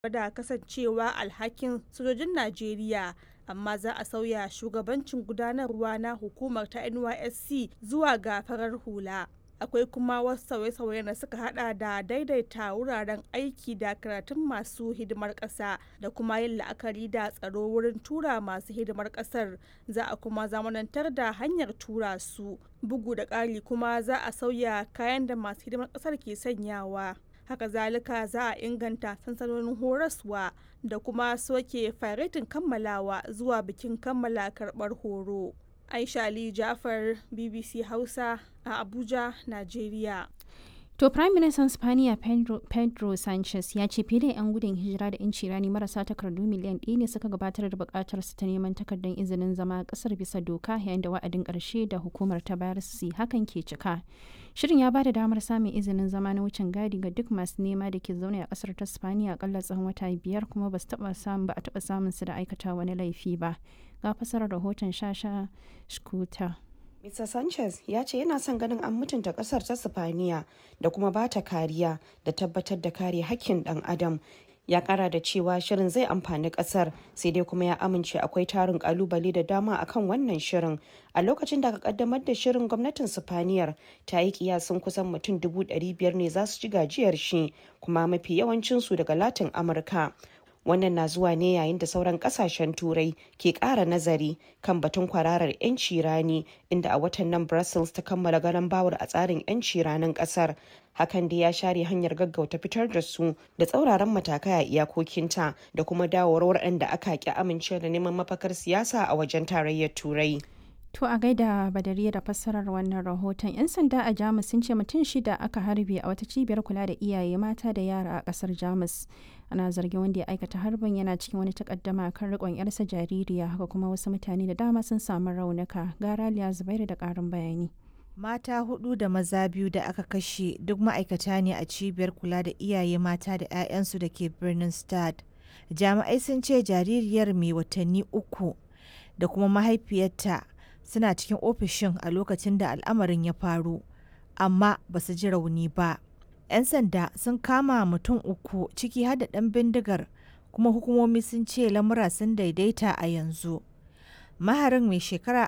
da kasancewa alhakin sojojin Najeriya, amma za a sauya shugabancin gudanarwa na hukumar ta NYSC zuwa ga farar hula. Akwai kuma wasu sauye-sauyen da suka hada da daidaita wuraren aiki da karatun masu hidimar ƙasa da kuma yin la'akari da tsaro wurin tura masu hidimar ƙasar. Za a kuma zamanantar da hanyar tura su. Bugu da ƙari kuma za a sauya kayan da masu hidimar ƙasar ke sanyawa. haka zalika za a inganta sansanonin horaswa da kuma soke faretin kammalawa zuwa bikin kammala karɓar horo. Aisha Ali Jafar BBC Hausa a Abuja, Najeriya. To Prime Minister Spaniya Pedro, Pedro Sanchez ya ce fiye da 'yan gudun hijira da 'yanci rani marasa takardu miliyan ɗaya ne suka gabatar da buƙatar su ta neman takardar izinin zama ƙasar bisa doka yayin da wa'adin ƙarshe da hukumar ta bayar su hakan ke cika. Shirin ya bada damar samun izinin zama na wucin gadi ga duk masu nema da ke zaune a ƙasar ta Spaniya akalla tsawon wata biyar kuma ba su taɓa samun ba a taɓa samun su da aikata wani laifi ba. Ga fasarar rahoton Shasha Shkuta. Mr. Sanchez ya ce yana son ganin an mutunta kasar ta Sifaniya da kuma ba ta kariya da tabbatar da kare hakkin dan adam. Ya kara da cewa shirin zai amfani kasar sai dai kuma ya amince akwai tarin kalubale da dama akan wannan shirin. A lokacin da aka kaddamar da shirin gwamnatin Sifaniyar ta yi kiyasin kusan mutum dubu biyar ne za su ci gajiyar shi kuma mafi yawancinsu daga Latin Amurka. wannan na zuwa ne yayin da sauran kasashen turai ke kara nazari kan batun kwararar 'yanci rani inda a watan nan brussels ta kammala ganin bawar a tsarin 'yanci ranin kasar hakan da ya share hanyar gaggauta fitar da su da tsauraran matakai a iyakokinta da kuma dawowar waɗanda aka ki amince da neman mafakar siyasa a wajen tarayyar turai To a gaida badariya da fassarar wannan rahoton 'yan sanda a Jamus sun ce mutum shida aka harbe a wata cibiyar kula da iyaye mata da yara a kasar Jamus. Ana zargin wanda ya aikata harbin yana cikin wani takaddama kan rikon yarsa jaririya haka kuma wasu mutane da dama sun samu raunuka. Gara Liya Zubairu da karin bayani. Mata hudu da maza biyu da aka kashe duk ma'aikata ne a cibiyar kula da iyaye mata da 'ya'yansu da ke birnin Stad. Jami'ai sun ce jaririyar mai watanni uku da kuma mahaifiyarta suna cikin ofishin a lokacin da al'amarin ya faru amma ba su ji rauni ba 'yan sanda sun kama mutum uku ciki har da ɗan bindigar kuma hukumomi sun ce lamura sun daidaita a yanzu maharin mai shekara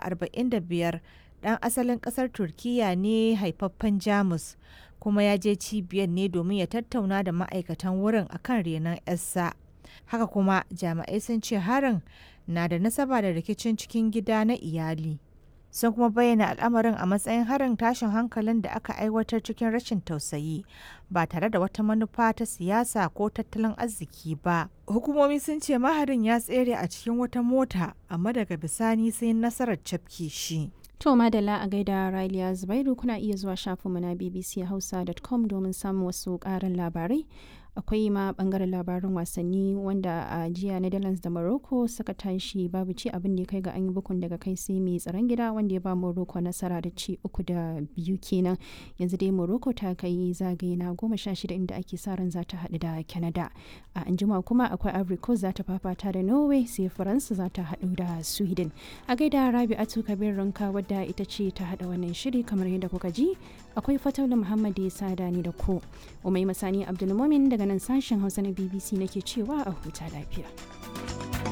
45 ɗan asalin ƙasar turkiya ne haifaffen jamus kuma ya je cibiyar ne domin ya tattauna da ma'aikatan wurin akan renon 'yarsa haka kuma jami'ai sun ce harin na da nasaba da rikicin cikin gida na iyali sun kuma bayyana al'amarin a matsayin harin tashin hankalin da aka aiwatar cikin rashin tausayi ba tare da wata manufa ta siyasa ko tattalin arziki ba hukumomi sun ce maharin ya tsere a cikin wata mota amma daga bisani sai nasarar cafke shi To madalla a gaida Raliya Zubairu kuna iya zuwa shafinmu na bbchausa.com domin samun wasu ƙarin labarai. akwai ma bangaren labarin wasanni wanda a jiya netherlands da morocco suka tashi babu ci abin da ya kai ga an yi bukun daga kai sai mai tsaron gida wanda ya ba morocco nasara da ci uku da biyu kenan yanzu dai morocco ta kai zagaye na goma sha shida inda ake sa ran za ta haɗu da canada a anjima kuma akwai ivory coast za ta fafata da norway sai faransa za ta haɗu da sweden a gaida rabi'atu kabir ranka wadda ita ce ta haɗa wannan shiri kamar yadda kuka ji akwai fataula muhammad ya sada ni da ku umai masani abdulmumin daga nan sashen hausa na bbc nake cewa a huta lafiya